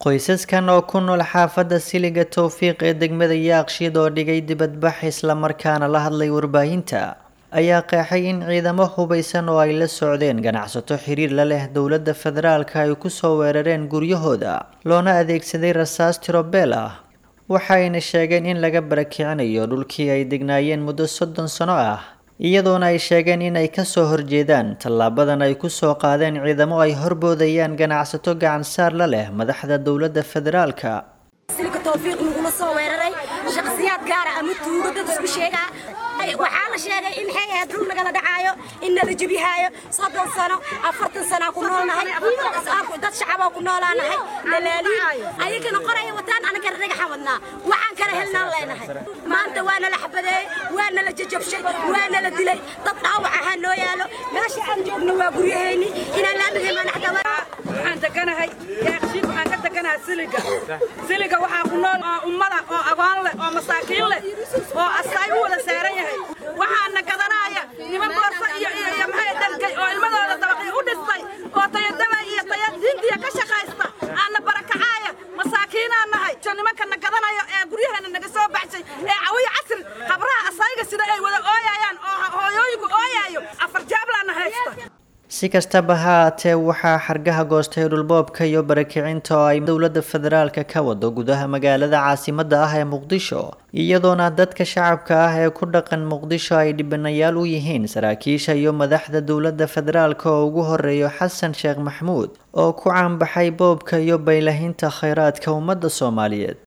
qoysaskan oo ku nool xaafadda siliga towfiiq ee degmada yaaqshiid oo dhigay dibadbax islamarkaana la hadlay warbaahinta ayaa qeexay in ciidamo hubaysan oo ay la socdeen ganacsato xiriir la leh dowladda federaalka ay kusoo weerareen guryahooda loona adeegsaday rasaas tirobeel ah waxayna sheegeen in laga barakicinayo dhulkii ay degnaayeen muddo soddon sano ah iyadoona ay sheegeen in ay kasoo horjeedaan tallaabadan ay kusoo qaadeen ciidamo ay horboodayaan ganacsato gacansaar la leh madaxda dowladda federaalka silka towfiiq nagula soo weeraray shakhsiyaad gaara ama tuugo dad isku sheegaa waxaa la sheegay in maxay ahayd dhul nagala dhacaayo in nala jebihaayo soddon sano afartan sanaa ku noolnahay dad shacaboo ku noolaanahay nalaaliin ayagana qoraya wataan anagana dhagaxan wadnaa waxaan kala helnaan leenahay maanta waa nala xabadeeyey waa nala jajabshay waa nala dilay dad dhaawac ahaa noo yaalo meesha aan joogno waa guryahayni inaan laamigay manaxdama waxaan deganahay yaaqshiid waxaan ka deganahay siliga siliga waxaa ku nool oo ummada oo agoon leh oo masaakiin leh oo asaay u wada saaran yahay waxaana gadanaya niman boorso iyo iyo iyo maxay dalkay oo ilmadooda dabaqii u dhistay oo tayadaba iyo taya diintiya ka shaqaysta aana barakacaaya masaakiinaan nahay so nimankana gadanayo ee guryaheena naga soo baxshay ee cawiya casri habraha asayga sida ay wada ooyayaan oo hooyooyinku ooyaayo afar jaablaana haysta si kastaba ha aatee waxaa xargaha goostay dhulboobka iyo barakicinta oo ay dowladda federaalka ka wado gudaha magaalada caasimadda ah ee muqdisho iyadoona dadka shacabka ah ee ku dhaqan muqdisho ay dhibanayaal u yihiin saraakiisha iyo madaxda dowladda federaalka oo ugu horeeyo xasan sheekh maxmuud oo ku caanbaxay boobka iyo baylahinta khayraadka ummadda soomaaliyeed